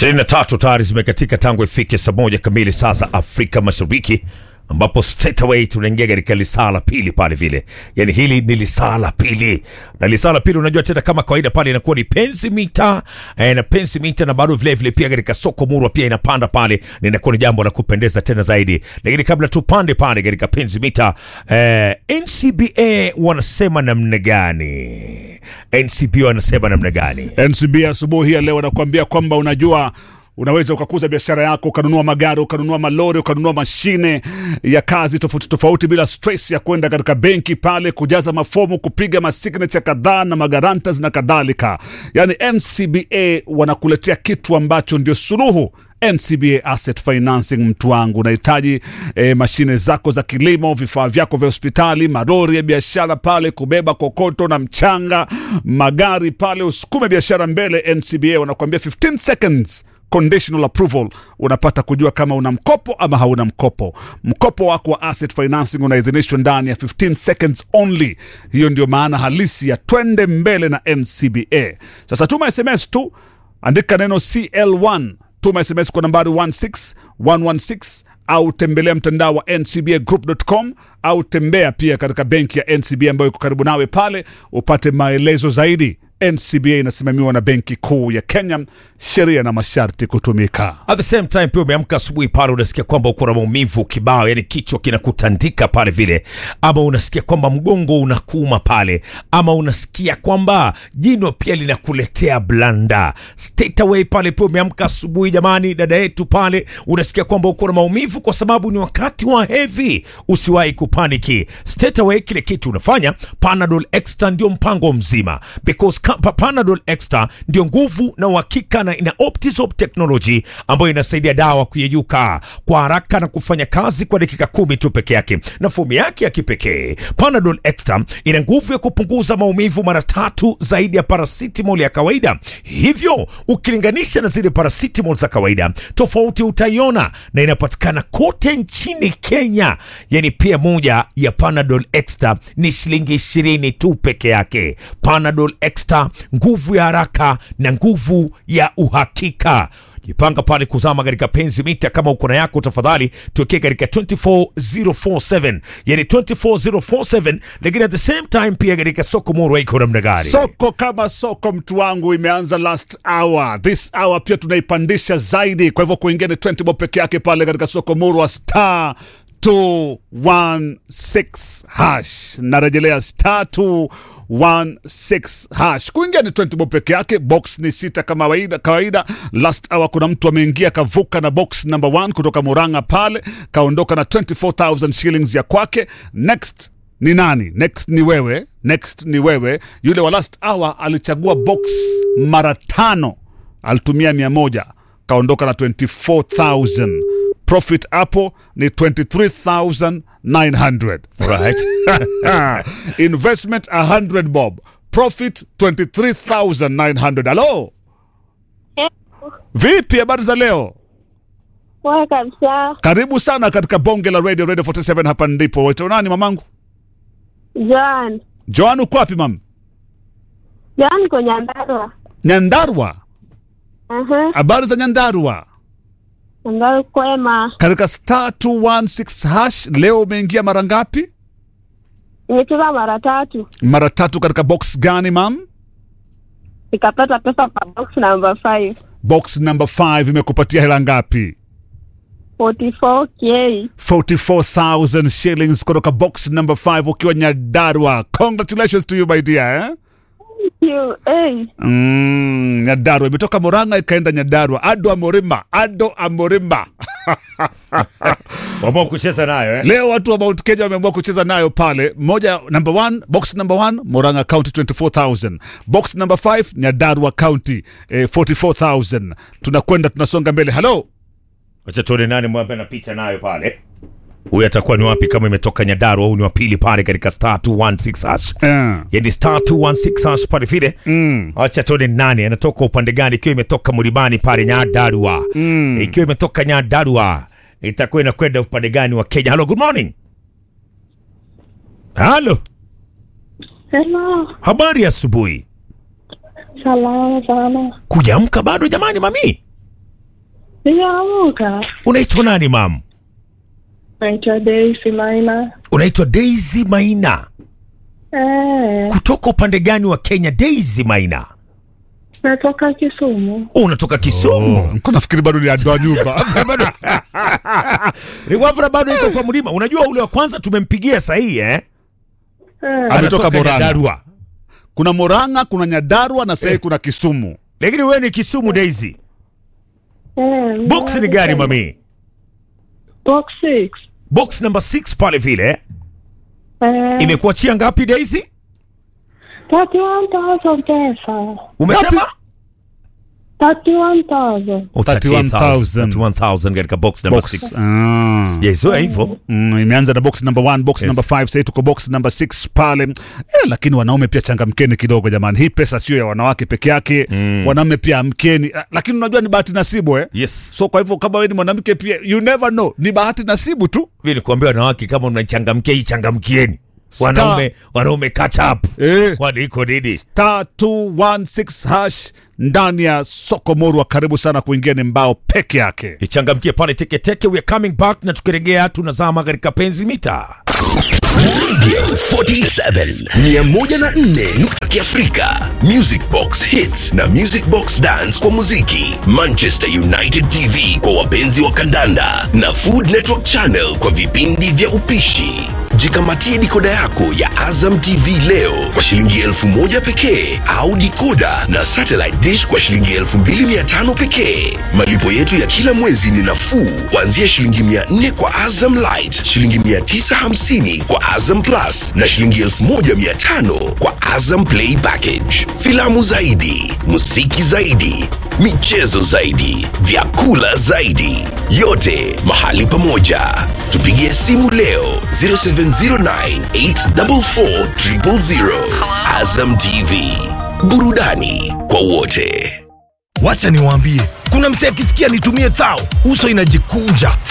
ishirini na tatu tayari zimekatika tangu ifike saa moja kamili saa za Afrika Mashariki, ambapo straight away tunaingia katika lisaa la pili pale vile. Yani hili ni lisaa la pili, na lisaa la pili unajua tena kama kawaida pale inakuwa ni penzi mita eh, na penzi mita, na bado vile vile pia katika soko murwa pia inapanda pale, na inakuwa ni jambo la kupendeza tena zaidi. Lakini kabla tupande pale katika penzi mita eh, NCBA wanasema namna gani? NCBA wanasema namna gani? NCB asubuhi ya leo anakuambia kwamba unajua unaweza ukakuza biashara yako ukanunua magari ukanunua malori ukanunua mashine ya kazi tofauti tofauti bila stress ya kwenda katika benki pale kujaza mafomu kupiga masignature kadhaa na magarantas na kadhalika yaani ncba wanakuletea kitu ambacho ndio suluhu NCBA Asset Financing, mtu wangu, unahitaji eh, mashine zako za kilimo, vifaa vyako vya hospitali, malori ya biashara pale, kubeba kokoto na mchanga, magari pale, usukume biashara mbele. NCBA wanakuambia 15 seconds conditional approval, unapata kujua kama una mkopo ama hauna mkopo. Mkopo wako wa asset financing unaidhinishwa ndani ya 15 seconds only. Hiyo ndio maana halisi ya twende mbele na NCBA. Sasa tuma SMS tu, andika neno CL1 tuma sms kwa nambari 16116 au tembelea mtandao wa ncbagroup.com au tembea pia katika benki ya ncba ambayo iko karibu nawe pale upate maelezo zaidi ncba inasimamiwa na benki kuu ya kenya sheria na masharti kutumika At the same time pia umeamka asubuhi pale unasikia kwamba uko na maumivu kibao, yani kichwa kinakutandika pale vile, ama unasikia kwamba mgongo unakuuma pale, ama unasikia kwamba jino pia linakuletea blanda. Straight away pale pia umeamka asubuhi, jamani, dada yetu pale, unasikia kwamba uko na maumivu kwa sababu ni wakati wa heavy, usiwahi kupaniki. Straight away kile kitu unafanya, Panadol Extra ndio mpango mzima because ka- pa- Panadol Extra ndio nguvu na uhakika na ina Optizop technology ambayo inasaidia dawa kuyeyuka kwa haraka na kufanya kazi kwa dakika kumi tu peke yake, na fomu yake ya kipekee Panadol Extra ina nguvu ya kupunguza maumivu mara tatu zaidi ya paracetamol ya kawaida. Hivyo ukilinganisha na zile paracetamol za kawaida, tofauti utaiona, na inapatikana kote nchini Kenya. Yani pia moja ya Panadol Extra ni shilingi ishirini tu peke yake. Panadol Extra, nguvu ya haraka na nguvu ya uhakika. Jipanga pale kuzama katika penzi mita. Kama uko na yako, tafadhali tuwekee katika 24047 yani 24047, lakini at the same time pia katika soko moro iko namna gani? soko kama soko mtu wangu imeanza last hour this hour pia tunaipandisha zaidi kwa hivyo kuingia ni 20 bob peke yake pale katika soko murwa star 216 hash narejelea star 216 hash kuingia ni 20 bob peke yake box ni sita kama kawaida kawaida last hour kuna mtu ameingia kavuka na box number 1 kutoka muranga pale kaondoka na 24000 shillings ya kwake next ni nani next ni wewe next ni wewe yule wa last hour alichagua box mara tano alitumia mia moja kaondoka na 24000 profit hapo ni 23900 Alright. investment 100 bob profit 23900 halo vipi habari za leo Poa kabisa. karibu sana katika bonge la radio radio 47 hapa ndipo waitwa nani mamangu Joan. joan uko wapi mam Joan kwa Nyandarua. nyandarwa Aha. habari za nyandarwa Nyandarua kwema. katika star 216 hash leo umeingia mara ngapi Nimecheza mara tatu. mara tatu katika box gani mam Nikapata pesa kwa box number 5. box number 5 imekupatia hela ngapi 44k. 44000 shillings kutoka box number 5 ukiwa nyadarwa congratulations to you my dear eh? You, hey. mm, nyadarwa imetoka moranga ikaenda nyadarwa ado amorima ado amorima Waamua kucheza nayo eh? leo watu wa mount kenya wameamua kucheza nayo pale moja number one, box number one, moranga county 24000 box number 5 nyadarwa county eh, 44000 tunakwenda tunasonga mbele halo Wacha tuone nani mwambe anapita nayo pale. Huyu atakuwa ni wapi kama imetoka Nyandarua au ni wa pili pale katika star 216 hash. Eh, Yani star 216 hash pale vile. mm, Acha tuone nani anatoka upande gani, ikiwa imetoka Mlimani pale Nyandarua. mm. Ikiwa imetoka Nyandarua itakuwa inakwenda upande gani wa Kenya? Hello, good morning. Halo, Hello. habari ya asubuhi. Salama sana. Kujaamka bado jamani, mami? Sijaamuka. Unaitwa nani mam? Naitwa Daisy Maina. Unaitwa Daisy Maina. Eh, Kutoka upande gani wa Kenya Daisy Maina? natoka Kisumu. Oh, unatoka Kisumu. Niko nafikiri bado ni adoa nyumba. Riwavra bado iko kwa mlima. Unajua ule wa kwanza tumempigia sahihi eh? Eh, Ametoka Anatoka Murang'a. Nyandarua. Kuna Murang'a, kuna Nyandarua na sasa kuna Kisumu. Lakini wewe ni Kisumu Daisy. eh, Box ni gani mami? Box 6. Box number 6 pale vile. Eh, Imekuachia ngapi Daisy? 31,000 pesa. Umesema? 31,000. Oh, 31,000. 31,000 katika box number Box. 6. Ah. Sijaizoea hivyo. Mm, imeanza na box number 1, box Yes. number 5, sasa tuko box number 6 pale. Eh, lakini wanaume pia changamkeni kidogo jamani. Hii pesa sio ya wanawake peke yake. Wanaume pia amkeni. Ah, Lakini unajua ni bahati nasibu eh? Yes. So kwa hivyo kama wewe ni mwanamke pia you never know. Ni bahati nasibu tu. Mimi nikuambia wanawake kama mnachangamkia hii changamkieni. Wanaume wanaume catch up. Eh. Kwani iko nini? Star 216 hash ndani ya soko Morwa. Karibu sana kuingia ni mbao peke yake. Ichangamkie pale teke teke. We are coming back na tukirejea tunazama katika penzi mita. 47 104 nukta kiafrika music box hits na music box dance kwa muziki manchester united tv kwa wapenzi wa kandanda na food network channel kwa vipindi vya upishi jikamatie dikoda yako ya azam tv leo kwa shilingi elfu moja pekee au dikoda na satellite dish kwa shilingi elfu mbili mia tano pekee malipo yetu ya kila mwezi ni nafuu kuanzia shilingi mia nne kwa azam light shilingi mia tisa hamsini kwa azam plus na shilingi elfu moja mia tano kwa azam play package filamu zaidi muziki zaidi michezo zaidi vyakula zaidi yote mahali pamoja tupigie simu leo 0709844000 azam tv burudani kwa wote Wacha niwaambie, kuna msee akisikia nitumie thao, uso inajikunja,